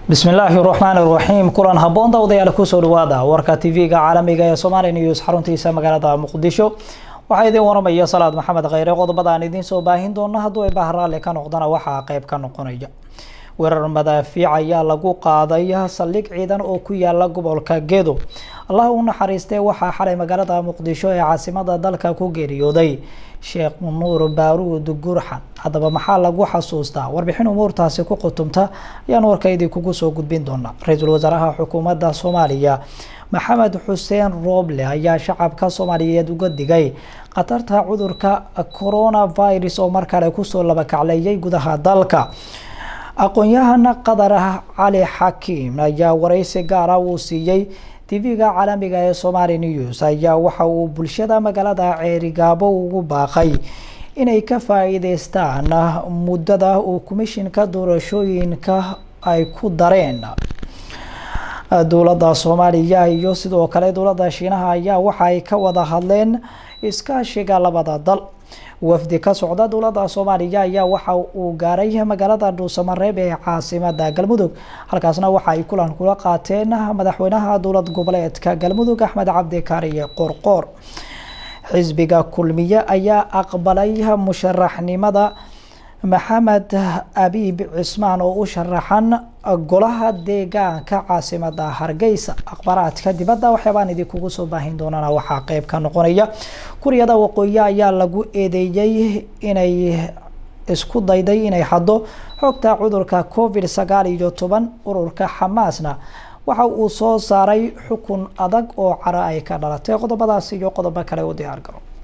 bismillaahi raxmaan iraxiim kulan haboon dawdayaal kusoo dhawaada warka tv-ga caalamiga ee somali news xaruntiisa magaalada muqdisho waxaa idiin waramaya salaad maxamed kheyre qodobada aan idiin soo baahin doono hadduu ay bahraale ka noqdana waxaa qeyb ka noqonaya weerar madaafiic ayaa lagu qaaday saldhig ciidan oo ku yaala gobolka gedo allah u naxariistee waxaa xalay magaalada muqdisho ee caasimada dalka ku geeriyooday sheekh nuur baaruud gurxan haddaba maxaa lagu xasuustaa warbixin umuurtaasi ku qutumta ayaan warkaydii kugu soo gudbin doonaa ra-iisul wasaaraha xukuumadda soomaaliya maxamed xuseen rooble ayaa shacabka soomaaliyeed uga digay khatarta cudurka coronavirus oo mar kale kusoo labakacleeyay gudaha dalka aqoon-yahana qatar cali xakiim ayaa wareysi gaara uu siiyey tv-ga caalamiga ee somali news ayaa waxa uu bulshada magaalada ceerigaabo ugu baaqay inay ka faa-iideystaan muddada uu komishinka doorashooyinka ay ku dareen dowladda soomaaliya iyo sidoo kale dowladda shiinaha ayaa waxa ay ka wada hadleen iskaashiga labada dal wafdi ka socda dowladda soomaaliya ayaa waxa uu gaaray magaalada dhuusamareeb ee caasimada galmudug halkaasna waxa ay kulan kula qaateen madaxweynaha dowlad goboleedka galmudug axmed cabdikaariye qorqoor xisbiga kulmiye ayaa aqbalay musharaxnimada maxamed abiib cismaan oo u sharaxan golaha deegaanka caasimada hargeysa akhbaaraadka dibadda waxyaabaan idinkugu soo baahin doonana waxaa qeyb ka noqonaya kuryada waqooyi ayaa lagu eedeeyey inay isku dayday inay haddo xogta cudurka covid sagaal iyo toban ururka xamaasna waxa uu soo saaray xukun adag oo cara ay ka dhalatay qodobadaas iyo qodobo kale u diyaar garo